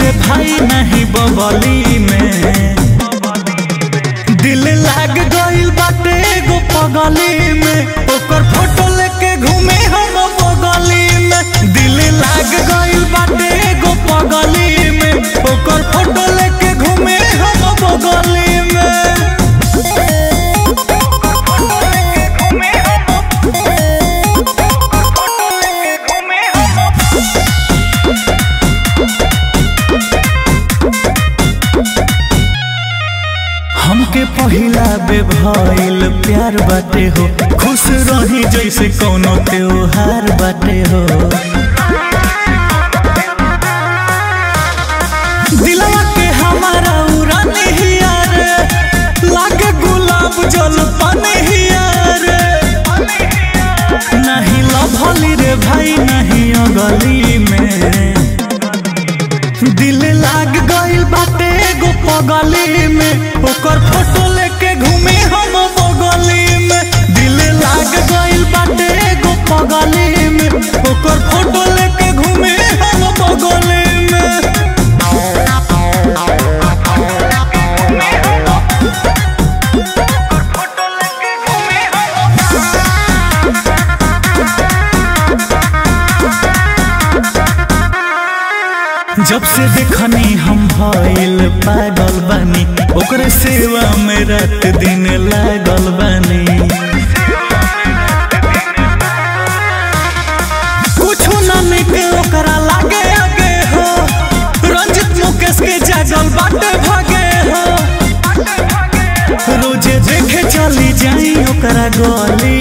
रे भाई नहीं बबली में दिल लाग गइल बाटे एगो पगली में ओकर फोटो लेके घूमे हम बगली में दिल लाग गइल बाटे एगो पगली में ओकर फोटो लेके घूमे हम बगली में हमके पहिला बे भइल प्यार बाटे हो खुश रही जैसे कोनो त्योहार बाटे हो दिलवा के हमारा उड़ाने ही यार लागे गुलाब जल पाने ही यार नहीं लभली रे भाई नहीं अगली में दिल लाग गइल बाटे एगो पगली में ओकर फोटो लेके घूमे हम बगली में दिल लाग गइल बाटे एगो पगली में ओकर फोटो लेके घूमे हम बगली में जब से देखनी हम भइल पागल बानी ओकरे सेवा में रात दिन लागल बानी कुछो ना निक ओकरा लागे आगे हो रंजित मुकेश के जागल बाटे भागे हो रोजे देखे चली जाई ओकरा गली